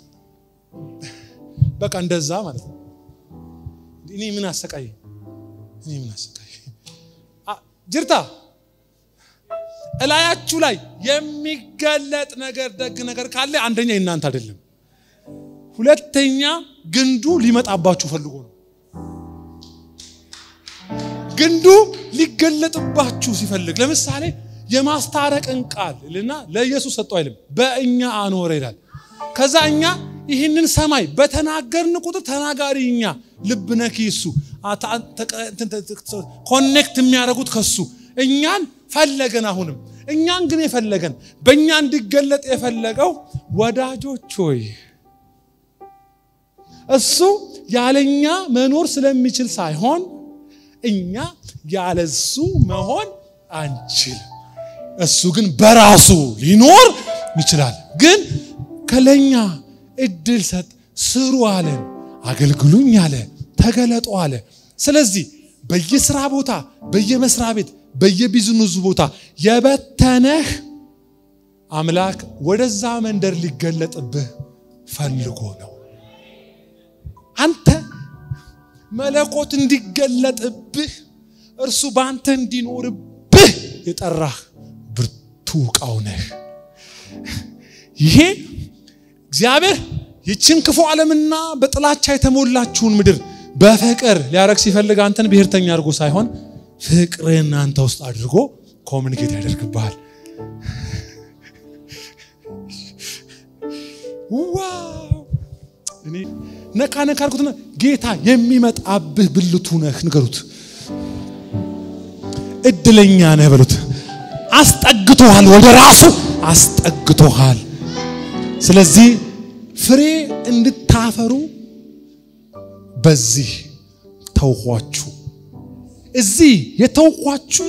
በቃ እንደዛ ማለት ነው። እኔ ምን አሰቃየ እኔ ምን አሰቃየ ጅርታ እላያችሁ ላይ የሚገለጥ ነገር ደግ ነገር ካለ አንደኛ የእናንተ አይደለም፣ ሁለተኛ ግንዱ ሊመጣባችሁ ፈልጎ ነው። ግንዱ ሊገለጥባችሁ ሲፈልግ ለምሳሌ የማስታረቅን ቃል ልና ለኢየሱስ ሰጠው አይልም፣ በእኛ አኖረ ይላል። ከዛ እኛ ይህንን ሰማይ በተናገርን ቁጥር ተናጋሪ እኛ ልብ ነኪ እሱ ኮኔክት የሚያደርጉት ከሱ እኛን ፈለገን። አሁንም እኛን ግን የፈለገን በእኛ እንዲገለጥ የፈለገው ወዳጆች ሆይ እሱ ያለኛ መኖር ስለሚችል ሳይሆን እኛ ያለሱ መሆን አንችልም። እሱ ግን በራሱ ሊኖር ይችላል። ግን ከለኛ እድል ሰጥ፣ ስሩ አለን፣ አገልግሉኝ አለ፣ ተገለጡ አለ። ስለዚህ በየስራ ቦታ፣ በየመስሪያ ቤት፣ በየቢዝነሱ ቦታ የበተነህ አምላክ ወደዛ መንደር ሊገለጥብህ ፈልጎ ነው። አንተ መለኮት እንዲገለጥብህ እርሱ በአንተ እንዲኖርብህ የጠራህ ብርቱ ዕቃው ነህ። ይሄ እግዚአብሔር ይችን ክፉ ዓለምና በጥላቻ የተሞላችውን ምድር በፍቅር ሊያረግ ሲፈልግ አንተን ብሔርተኛ አድርጎ ሳይሆን ፍቅርን አንተ ውስጥ አድርጎ ኮሚኒኬት ያደርግብሃል። ዋው እኔ ነካ ነካ አድርጉትና ጌታ የሚመጣብህ ብልቱ ነህ ንገሩት። እድለኛ ነህ በሉት። አስጠግቶሃል፣ ወደ ራሱ አስጠግቶሃል። ስለዚህ ፍሬ እንድታፈሩ በዚህ ተውኳችሁ። እዚህ የተውኳችሁ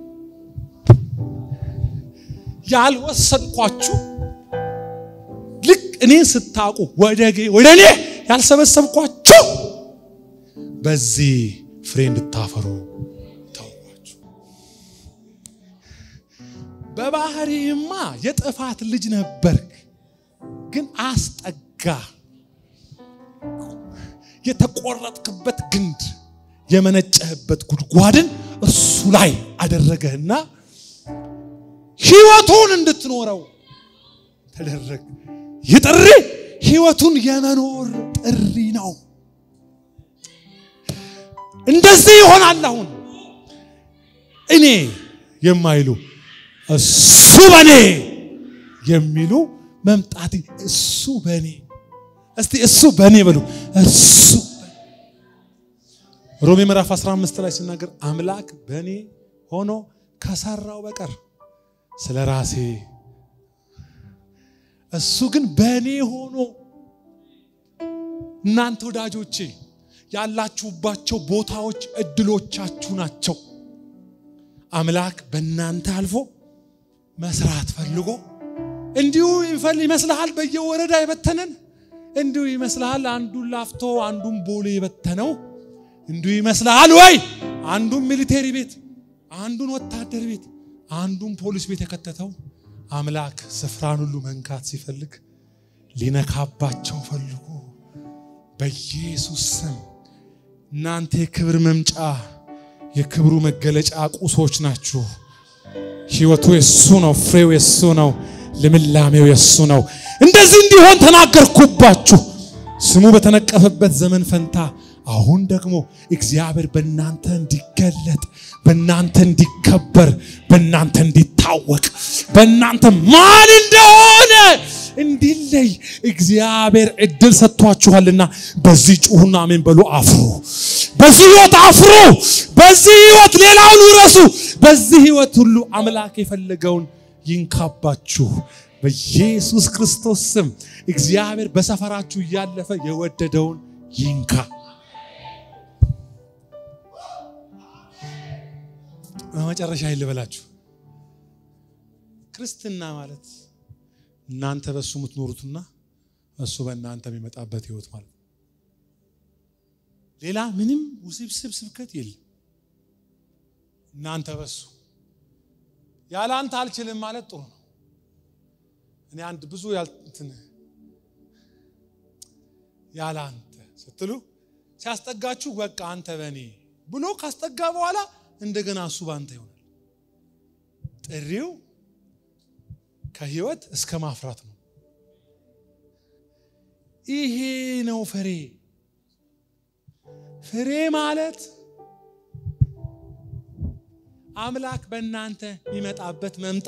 ያልወሰድኳችሁ ልክ እኔን ስታውቁ ወደ ወደ እኔ ያልሰበሰብኳችሁ በዚህ ፍሬ እንድታፈሩ ተውኳችሁ። በባህሪህማ የጥፋት ልጅ ነበርክ፣ ግን አስጠጋ። የተቆረጥክበት ግንድ የመነጨህበት ጉድጓድን እሱ ላይ አደረገህና ሕይወቱን እንድትኖረው ተደረግ። ይህ ጥሪ ሕይወቱን የመኖር ጥሪ ነው። እንደዚህ ይሆናል። አሁን እኔ የማይሉ እሱ በኔ የሚሉ መምጣት እሱ በኔ እስቲ እሱ በኔ በሉ። እሱ ሮሜ ምዕራፍ 15 ላይ ሲናገር አምላክ በኔ ሆኖ ከሰራው በቀር ስለ ራሴ እሱ ግን በእኔ ሆኖ እናንተ ወዳጆቼ ያላችሁባቸው ቦታዎች እድሎቻችሁ ናቸው። አምላክ በእናንተ አልፎ መስራት ፈልጎ እንዲሁ ይፈል ይመስልሃል በየወረዳ የበተነን እንዲሁ ይመስልሃል አንዱን ላፍቶ አንዱን ቦሌ የበተነው እንዲሁ ይመስልሃል ወይ አንዱን ሚሊቴሪ ቤት አንዱን ወታደር ቤት አንዱን ፖሊስ ቤት የከተተው አምላክ ስፍራን ሁሉ መንካት ሲፈልግ ሊነካባቸው ፈልጎ በኢየሱስ ስም እናንተ የክብር መምጫ የክብሩ መገለጫ ቁሶች ናችሁ። ሕይወቱ የሱ ነው፣ ፍሬው የሱ ነው፣ ልምላሜው የሱ ነው። እንደዚህ እንዲሆን ተናገርኩባችሁ። ስሙ በተነቀፈበት ዘመን ፈንታ አሁን ደግሞ እግዚአብሔር በእናንተ እንዲገለጥ፣ በእናንተ እንዲከበር፣ በእናንተ እንዲታወቅ፣ በእናንተ ማን እንደሆነ እንዲለይ እግዚአብሔር እድል ሰጥቷችኋልና በዚህ ጩሁና አሜን በሉ። አፍሩ። በዚህ ህይወት አፍሩ። በዚህ ህይወት ሌላውን ውረሱ። በዚህ ህይወት ሁሉ አምላክ የፈለገውን ይንካባችሁ። በኢየሱስ ክርስቶስ ስም እግዚአብሔር በሰፈራችሁ እያለፈ የወደደውን ይንካ። በመጨረሻ ይልበላችሁ ክርስትና ማለት እናንተ በሱ የምትኖሩትና እሱ በእናንተ የሚመጣበት ህይወት ማለት ነው። ሌላ ምንም ውስብስብ ስብከት የለም። እናንተ በሱ ያለ አንተ አልችልም ማለት ጥሩ ነው። እኔ አንድ ብዙ ያልትን ያለ አንተ ስትሉ ሲያስጠጋችሁ በቃ አንተ በእኔ ብሎ ካስጠጋ በኋላ እንደገና እሱ በአንተ ይሆናል። ጥሪው ከህይወት እስከ ማፍራት ነው። ይሄ ነው ፍሬ። ፍሬ ማለት አምላክ በእናንተ የሚመጣበት መምጣ።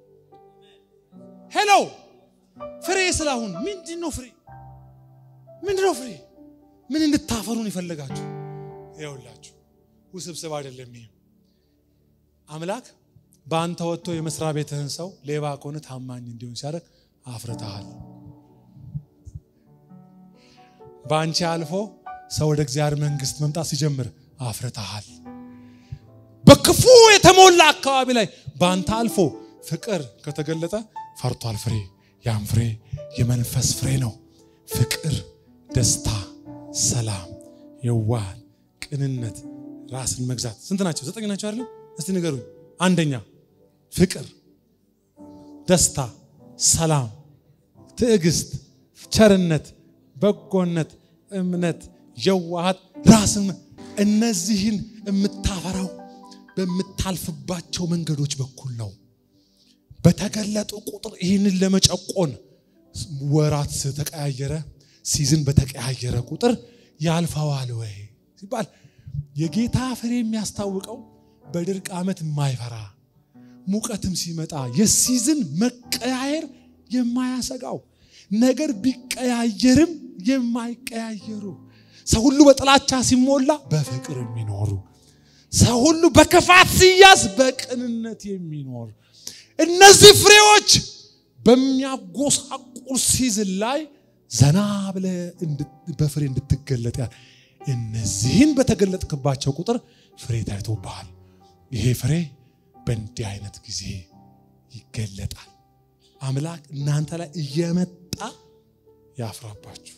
ሄሎ ፍሬ ስላሁን ምንድን ነው ፍሬ? ምንድን ነው ፍሬ? ምን እንድታፈሩን ይፈልጋችሁ? ይኸውላችሁ ውስብስብ አይደለም። ይሄ አምላክ በአንተ ወጥቶ የመስሪያ ቤትህን ሰው ሌባ ከሆነ ታማኝ እንዲሆን ሲያደርግ አፍርተሃል። በአንቺ አልፎ ሰው ወደ እግዚአብሔር መንግስት መምጣት ሲጀምር አፍርተሃል። በክፉ የተሞላ አካባቢ ላይ በአንተ አልፎ ፍቅር ከተገለጠ ፈርቷል ፍሬ። ያም ፍሬ የመንፈስ ፍሬ ነው። ፍቅር፣ ደስታ፣ ሰላም፣ የዋህ ቅንነት፣ ራስን መግዛት ስንት ናቸው? ዘጠኝ ናቸው አይደለም? እስቲ ንገሩኝ። አንደኛ ፍቅር፣ ደስታ፣ ሰላም፣ ትዕግስት፣ ቸርነት፣ በጎነት፣ እምነት፣ የዋሃት፣ ራስን እነዚህን የምታፈራው በምታልፍባቸው መንገዶች በኩል ነው። በተገለጡ ቁጥር ይህንን ለመጨቆን ወራት ተቀያየረ፣ ሲዝን በተቀያየረ ቁጥር ያልፈዋል ወይ ሲባል የጌታ ፍሬ የሚያስታውቀው በድርቅ ዓመት የማይፈራ ሙቀትም ሲመጣ የሲዝን መቀያየር የማያሰጋው ነገር ቢቀያየርም የማይቀያየሩ ሰው ሁሉ በጥላቻ ሲሞላ በፍቅር የሚኖሩ ሰው ሁሉ በክፋት ሲያዝ በቅንነት የሚኖር እነዚህ ፍሬዎች በሚያጎሳቁር ሲዝን ላይ ዘና ብለ በፍሬ እንድትገለጥ ያል እነዚህን በተገለጥክባቸው ቁጥር ፍሬ ታይቶብሃል። ይሄ ፍሬ በእንዲህ አይነት ጊዜ ይገለጣል። አምላክ እናንተ ላይ እየመጣ ያፍራባችሁ።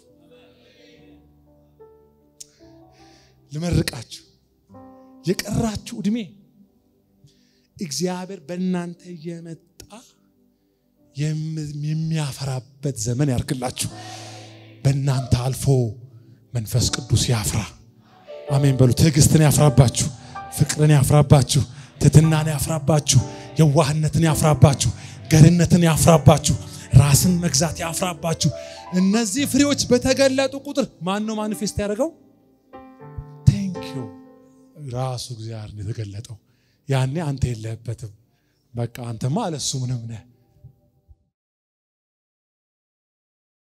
ልመርቃችሁ የቀራችሁ ዕድሜ እግዚአብሔር በእናንተ እየመጣ የሚያፈራበት ዘመን ያርግላችሁ። በእናንተ አልፎ መንፈስ ቅዱስ ያፍራ። አሜን በሉ። ትዕግስትን ያፍራባችሁ፣ ፍቅርን ያፍራባችሁ፣ ትትናን ያፍራባችሁ፣ የዋህነትን ያፍራባችሁ፣ ገርነትን ያፍራባችሁ፣ ራስን መግዛት ያፍራባችሁ። እነዚህ ፍሬዎች በተገለጡ ቁጥር ማን ነው ማኒፌስት ያደርገው? ቴንኪዩ ራሱ እግዚአብሔር የተገለጠው ያኔ አንተ የለህበትም። በቃ አንተማ አለሱ ምንም ነህ።